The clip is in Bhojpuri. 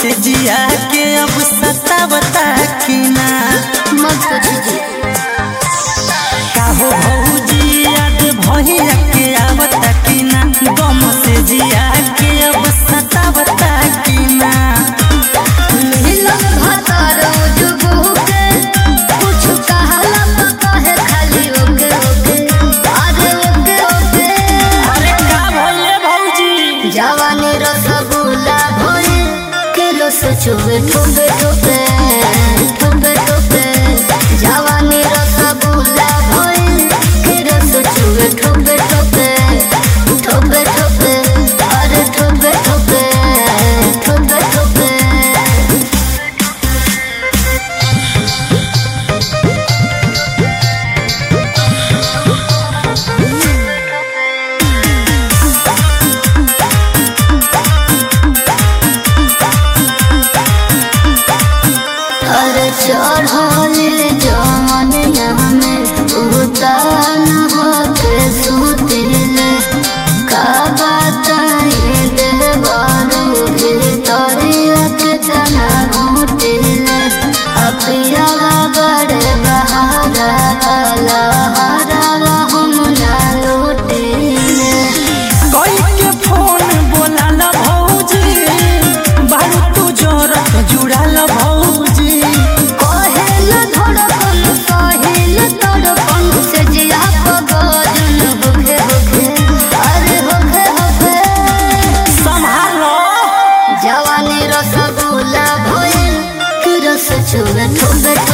से जिया के अब सतावता की ना मत पूछिए काहो भौजी याद भैया के आवता की ना गम से जिया के अब सतावता की ना मिलन भतर जुगु के कुछ कहला तो कहे खाली ओके ओके अरे ओके ओके अरे का भइले भौजी जवानी रसगुल्ला भोए के रस चुबे ठुबे ठुबे ठुबे ठुबे जवानी रसगुल्ला भोए के रस चुबे ठुबे ठुबे ठुबे ठुबे अरे ठुबे ठुबे ठुबे ठुबे अरे चढ़ल जमन में उतान होके सुतिल का बताई देवारू भीतरिया के तना घुटिल अपिया बड़े बहारा वाला हरा हम ना लुटिल कोई के फोन बोलाल भौजी बारू तू जोरत जुड़ाल भौजी कहेल धड़कन कहेल तड़पन से जिया पगजन होखे होखे अरे होखे होखे संभालो जवानी रसगुल्ला भइल कि रस चुबे ठुबे